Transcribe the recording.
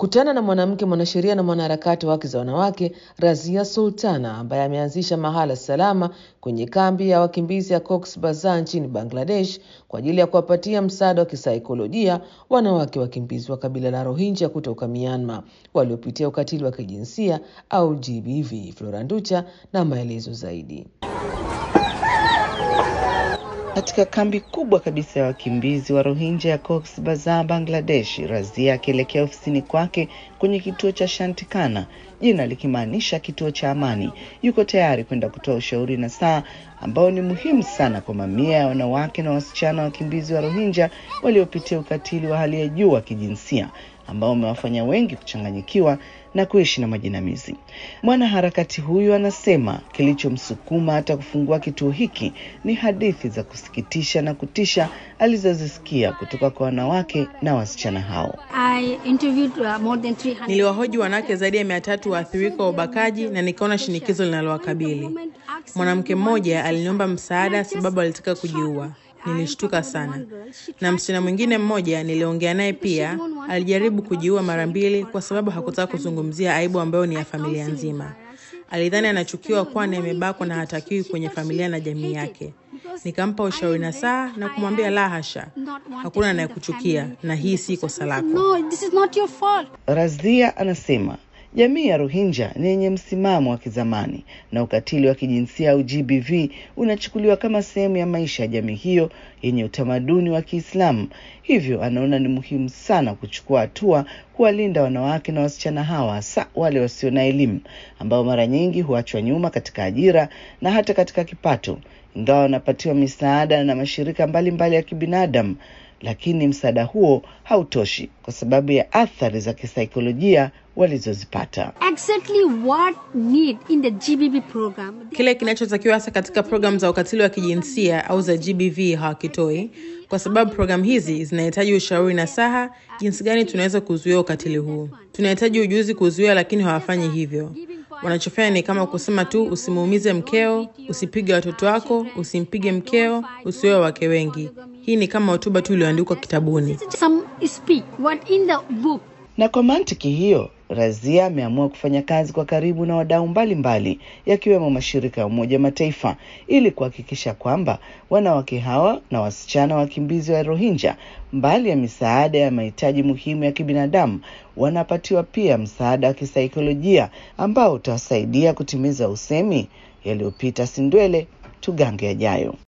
Kutana na mwanamke mwanasheria na mwanaharakati wa haki za wanawake Razia Sultana ambaye ameanzisha mahala salama kwenye kambi ya wakimbizi ya Cox Bazar nchini Bangladesh kwa ajili ya kuwapatia msaada wa kisaikolojia wanawake wakimbizi wa kabila la Rohingya kutoka Myanmar waliopitia ukatili wa kijinsia au GBV. Flora Nducha na maelezo zaidi. Katika kambi kubwa kabisa ya wakimbizi wa Rohingya ya Cox Bazar, Bangladesh, Razia akielekea ofisini kwake kwenye kituo cha Shantikana, jina likimaanisha kituo cha amani, yuko tayari kwenda kutoa ushauri na saa ambao ni muhimu sana kwa mamia ya wanawake na wasichana wakimbizi wa Rohingya waliopitia ukatili wa hali ya juu wa kijinsia ambao umewafanya wengi kuchanganyikiwa na kuishi na majinamizi. Mwanaharakati huyu anasema kilichomsukuma hata kufungua kituo hiki ni hadithi za kusikitisha na kutisha alizozisikia kutoka kwa wanawake na wasichana hao. Niliwahoji wanawake zaidi ya mia tatu waathirika wa ubakaji na nikaona shinikizo linalowakabili. Mwanamke mmoja aliniomba msaada sababu alitaka kujiua. Nilishtuka sana. Na msichana mwingine mmoja niliongea naye pia alijaribu kujiua mara mbili kwa sababu hakutaka kuzungumzia aibu ambayo ni ya familia nzima. Alidhani anachukiwa kwani amebakwa na hatakiwi kwenye familia na jamii yake. Nikampa ushauri na saa na kumwambia la hasha, hakuna anayekuchukia na hii si kosa lako. Razia anasema jamii ya Rohingya ni yenye msimamo wa kizamani na ukatili wa kijinsia au GBV unachukuliwa kama sehemu ya maisha ya jamii hiyo yenye utamaduni wa Kiislamu. Hivyo anaona ni muhimu sana kuchukua hatua kuwalinda wanawake na wasichana hawa, hasa wale wasio na elimu ambao mara nyingi huachwa nyuma katika ajira na hata katika kipato, ingawa wanapatiwa misaada na mashirika mbalimbali mbali ya kibinadamu lakini msaada huo hautoshi kwa sababu ya athari za kisaikolojia walizozipata. Exactly what need in the GBV program. Kile kinachotakiwa hasa katika programu za ukatili wa kijinsia au za GBV hawakitoi, kwa sababu programu hizi zinahitaji ushauri na saha jinsi gani tunaweza kuzuia ukatili huu. Tunahitaji ujuzi kuzuia, lakini hawafanyi hivyo. Wanachofanya ni kama kusema tu, usimuumize mkeo, usipige watoto wako, usimpige mkeo, usioe wake wengi. Hii ni kama hotuba tu iliyoandikwa kitabuni. Some speak what in the book. Na kwa mantiki hiyo, Razia ameamua kufanya kazi kwa karibu na wadau mbalimbali yakiwemo mashirika ya Umoja Mataifa ili kuhakikisha kwamba wanawake hawa na wasichana wakimbizi wa Rohingya, mbali ya misaada ya mahitaji muhimu ya kibinadamu, wanapatiwa pia msaada wa kisaikolojia ambao utawasaidia kutimiza usemi yaliyopita si ndwele tugange yajayo.